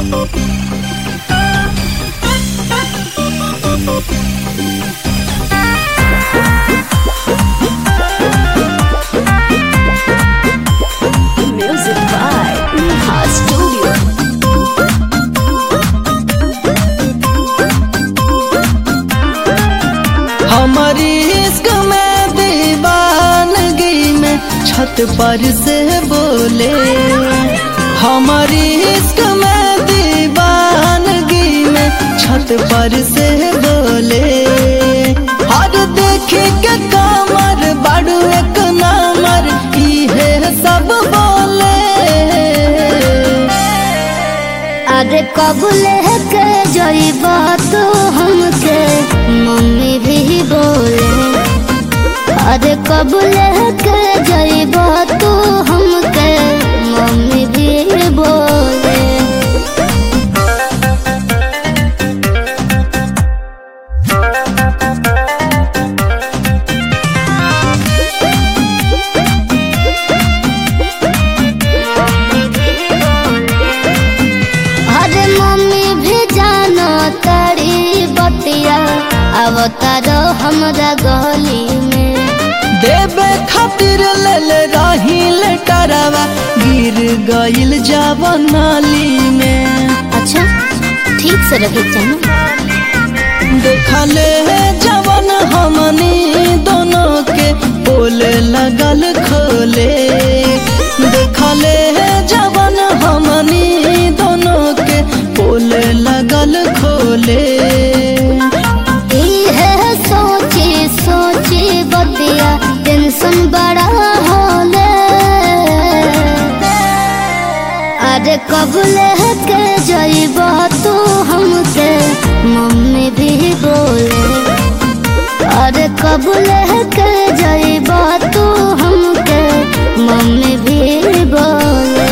Music by Neha Studio. हमारी इश्क में दीवानगी में छत पर से बोले हमारी इश्क में दीवानगी में छत पर से बोले हर देखे के कामर बड़ू एक नामर इहे सब बोले अरे कबूले के जइबा तो हमके मम्मी भी बोले अरे कबूले के जइबा तो हमके मम्मी भी बोले अरे मम्मी भी जानो तारी बतिया अब तारो हमरा गली में देवे खातिर लेल रही लेटरवा गिर गइल जाव नाली में अच्छा ठीक से रहे जाना देखले जवन हमनी दोनों के पोल लगल खोले देखले जवन हमनी दोनों के पोल लगल खोले है सोची सोची बतिया टेंशन बड़ा होले अरे कबूले के जइबा तू हमके मम्मी भी बोले अरे कबूले के जइबा तू हमके मम्मी भी बोले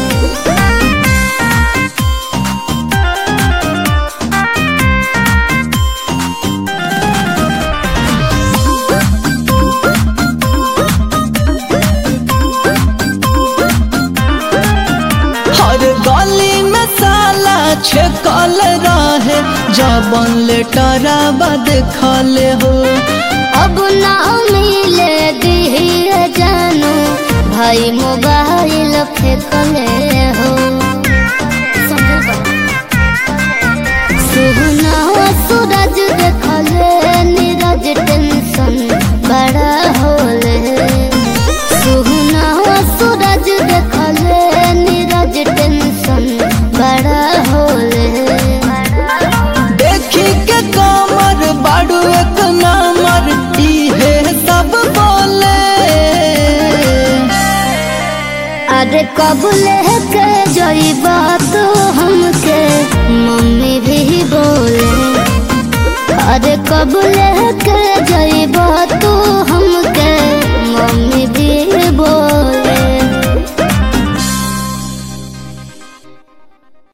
हर गली में साला छेकल रहे जबन लेटरवा देखले हो अब ना मिले दिहिए जानू भाई मोबाइल फेंकले हो सुहना सूरज देखले नीरज टेंशन बड़ा होले सुहना सूरज देखले नीरज टेंशन बड़ा होले देखी के कमर बाड़ू एक नंबर इहे सब बोले अरे कबूले के जइबा तो हमके मम्मी भी बोले अरे कबूले के